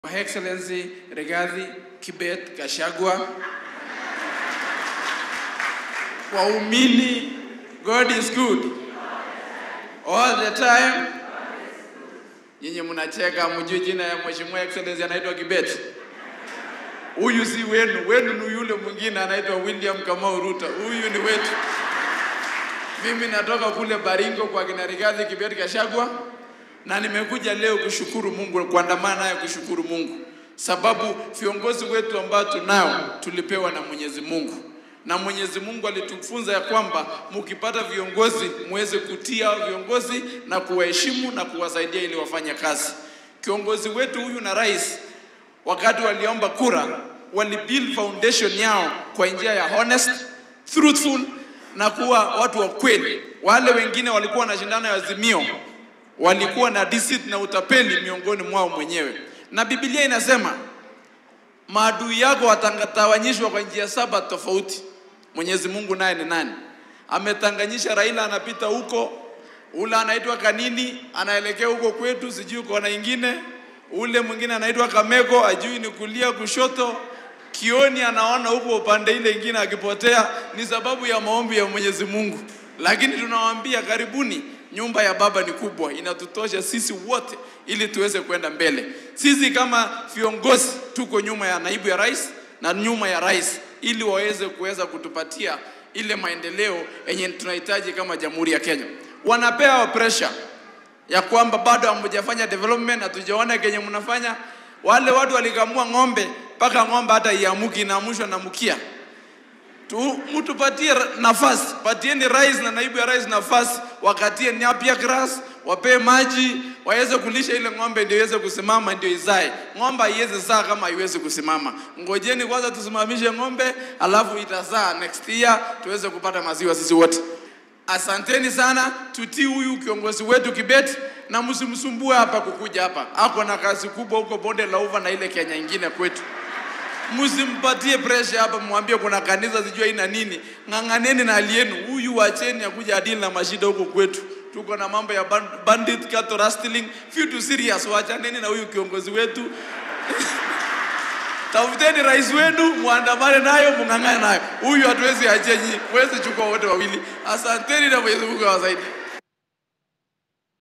Her Excellency Rigathi Kibet Gachagua, waumini, God is good all the time. Nyinyi mnacheka, mjue jina ya Mheshimiwa Excellency anaitwa Kibet. Huyu si wenu, wenu ni yule mwingine anaitwa William Kamau Ruto. Huyu ni wetu. Mimi natoka kule Baringo kwa kina Rigathi Kibet Gachagua na nimekuja leo kushukuru Mungu, kuandamana naye kushukuru Mungu, sababu viongozi wetu ambao tunao tulipewa na Mwenyezi Mungu, na Mwenyezi Mungu alitufunza ya kwamba mkipata viongozi muweze kutia viongozi na kuwaheshimu na kuwasaidia ili wafanye kazi. Kiongozi wetu huyu na rais, wakati waliomba kura, walibuild foundation yao kwa njia ya honest, truthful na kuwa watu wa kweli. Wale wengine walikuwa na shindano ya Azimio walikuwa na deceit na utapeli miongoni mwao mwenyewe, na Biblia inasema maadui yako watatawanyishwa kwa njia saba tofauti. Mwenyezi Mungu naye ni nani? Ametanganyisha Raila, anapita huko, ule anaitwa Kanini anaelekea huko kwetu, sijui kona ingine, ule mwingine anaitwa Kameko, ajui ni kulia kushoto, Kioni anaona huko upande ile ingine akipotea, ni sababu ya maombi ya Mwenyezi Mungu. Lakini tunawaambia karibuni, nyumba ya Baba ni kubwa, inatutosha sisi wote ili tuweze kwenda mbele. Sisi kama viongozi tuko nyuma ya naibu ya rais na nyuma ya rais, ili waweze kuweza kutupatia ile maendeleo yenye tunahitaji kama Jamhuri ya Kenya. Wanapewa pressure ya kwamba bado hamjafanya development, hatujaona kenye mnafanya. Wale watu walikamua ng'ombe mpaka ng'ombe hata iamuki, inaamushwa na mkia tu, mtupatie nafasi, patieni rais na naibu ya rais nafasi, wakatie nyapia grass, wapee maji, waweze kulisha ile ng'ombe ndio iweze kusimama, ndio izae. Ng'ombe haiwezi zaa kama haiwezi kusimama. Ngojeni kwanza tusimamishe ng'ombe, alafu itazaa next year, tuweze kupata maziwa sisi wote. Asanteni sana, tutii huyu kiongozi wetu Kibet na msimsumbue hapa kukuja hapa. Ako na kazi kubwa huko bonde la Ufa na ile Kenya ingine kwetu msimpatie pressure hapa, mwambie kuna kanisa sijui ina nini. Ng'ang'aneni na hali yenu. Huyu wacheni akuja adili na mashida huko kwetu. Tuko na mambo ya ban- bandit cattle rustling, vitu serious. Wachaneni na huyu kiongozi wetu. Tafuteni rais wenu, muandamane nayo, mung'ang'ane nayo. Huyu hatuwezi achia nyinyi, muweze chukua wote wawili. Asanteni na Mwenyezi Mungu awasaidie.